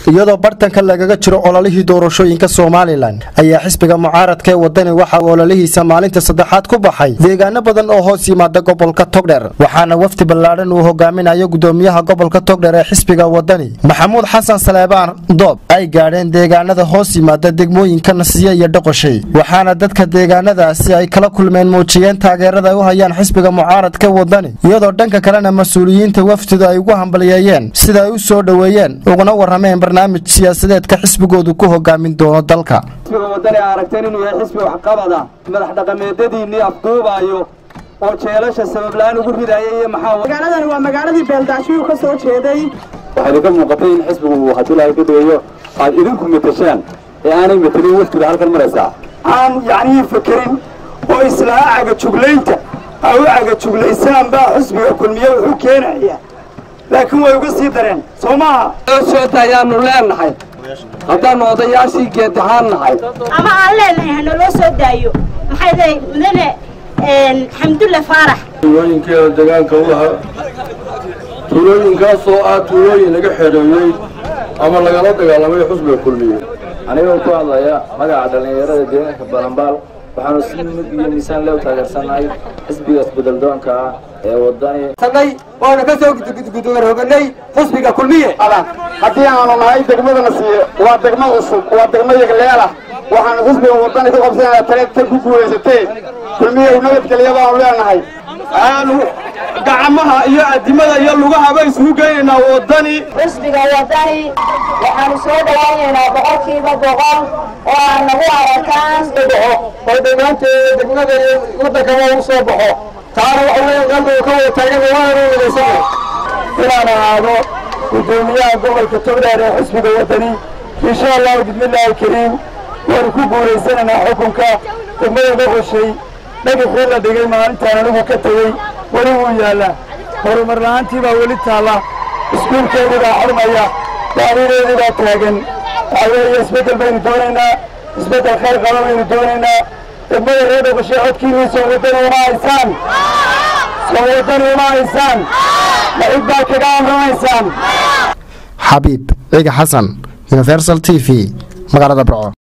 iyadoo bartanka lagaga jiro ololihii doorashooyinka somalilan ayaa xisbiga mucaaradka ee wadani waxa uu ololihiisa maalinta saddexaad ku baxay deegaano badan oo hoos yimaada gobolka togdher waxaana wafdi ballaadhan uu hogaaminayo gudoomiyaha gobolka togdher ee xisbiga wadani maxamuud xasan saleebaan doob ay gaadheen deegaanada hoos yimaada degmooyinka nasiye iyo dhoqoshay waxaana dadka deegaanadaasi ay kala kulmeen muujiyeen taageerada ay u hayaan xisbiga mucaaradka wadani iyadoo dhanka kalena mas-uuliyiinta wafdidu ay ugu hambaliyeeyeen sida ay u soo dhoweeyeen uguna warrameen barnaamij siyaasadeedka xisbigoodu ku hogaamin doono dalka xisbiga wadani a aragteen inuu yahay xisbi waxqabada madax dhaqameedadiinnii afduubaayo oo jeelasha sababla-aan ugu ridaaya iyo maxaa magaaladani waa magaaladii beeldaashiyuu ka soo jeeday waxaa idinka muuqatay in xisbigu uu haddii ilaahay ka dhigayo aad idinku matashaan ee aanay matelin wafdiga halkan maraysaa aan yacnii fakerin oo islaa cagajuglaynta aa u cagajuglaysaan baa xisbiga kulmiye wuxuu keenaya laakiin way uga sii dareen soo maaha soota ayaanu leenahay haddaannu odayaashii geedahaan nahay ama aan leenahay hanaloo soo daayo maxay tahay mudane xamdulle faarax tuulooyinkeeda deegaanka u lahaa tuulooyinkaasoo ah tuulooyin laga xereeyey ama lagala dagaalamay xusbiga kulmiye anigoo ku hadlaya magaca dhallinyarada deegaanka balambaal waxaanu si mid iyo miisaan leh u taageersannahay xisbiga isbedeldoonka ah ee wadani sanay waanu ka soo gudgudugarhoganay xisbiga kulmiye haddii aanu nahay degmada nasiye waa degmo cusub waa degmo yagleelah waxaanu xisbiga wadani ku qabsanaya taleed tan ku guulaysatee kulmiye nabadgelya baanu leenahay aanu gacmaha iyo adimada iyo lugahaba isugu geynaynaa wadani xisbiga wadani waxaanu soo dhawaynaynaa boqolkiiba boqol oo aan nagu arakaan dhibco oo dhammaanteeda degmada iyo waddankaba u soo baxo taana waxa weeye qalbiga ka wada taagan waanu wadaysana inaan ahaado gudoomiyaha gobolka togdheer ee xisbiga wadani insha allahu bismillaahi kariim waanu ku guulaysanaynaa xukunka degmada noqoshay dhagaxii la dhigay maalintaan anigu ka tegey weli wuu yaallaa horumar la'aantii baa weli taalla iskuulkeedii baa xurmaya baarideedii baa taagan waxaa weeye isbeddel baynu doonaynaa isbeddel khayr qaba baynu doonaynaa degmada reer dhoqoshay codkiinii soo wadani uma haysaan soo wadani uma haysaan maxid baa kaga amramaysaan xabiib ciga xasan universal t v magaalada barco